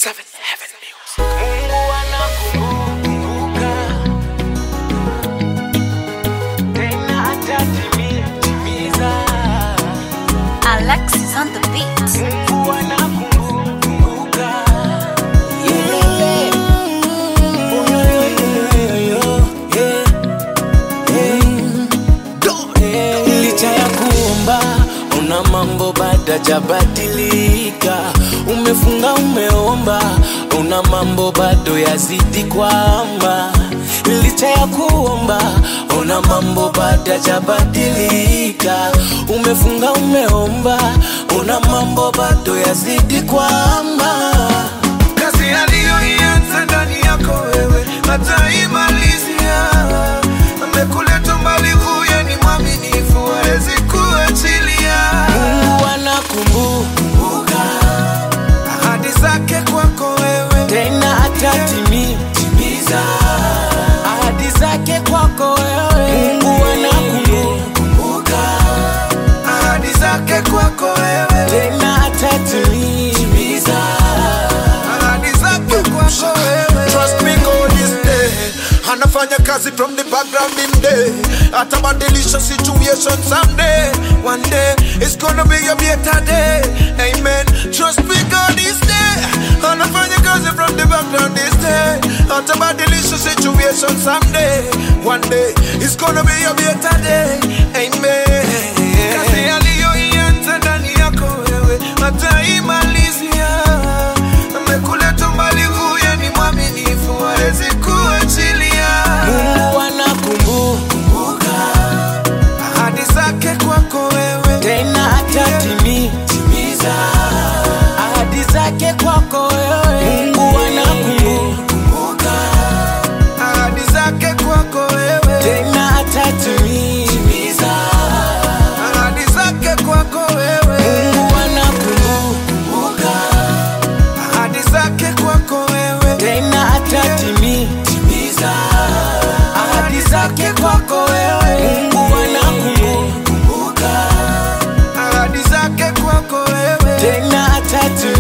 Seven Heaven Music. Mungu anakumbuka tena atatimiza. Alexis on the beat. Mungu anakumbuka licha ya kuomba una mambo bado jabadilika umefunga umeomba una mambo bado yazidi kwamba licha ya kuomba una mambo bado jabadilika umefunga umeomba una mambo bado yazidi kwamba kazi aliyoianza ndani yako wewe hataimalizia. Amekuleta mbali, huye ni mwaminifu, hawezi kuachilia Mungu anakumbuka ahadi zake kwako wewe. tena atatimiza ahadi zake kwako wewe. Mungu anakumbuka ahadi zake kwako wewe, tena atatimiza ahadi zake kwako wewe. Trust me God is there. Anafanya kazi from the background in day, atabadilisha situation someday. One day it's gonna be a better day. Amen. Trust me God is there. Anafanya kazi from the background this day, atabadilisha situation someday. One day it's gonna be a better day. Amen. Kazi aliyoianza ndani yako wewe ataimalizia. Amekuleta mbali, huye ni mwaminifu, hawezi kuachilia Mungu anakumbuka ahadi zake kwako wewe. tena atatimiza ahadi zake kwako wewe. Mungu anakumbuka ahadi zake kwako wewe. tena atatimiza ahadi zake kwako wewe. Mungu anakumbuka ahadi zake kwako wewe. tena atatimiza ahadi zake kwako wewe. Mungu anakumbuka ahadi zake kwako wewe. tena atatimiza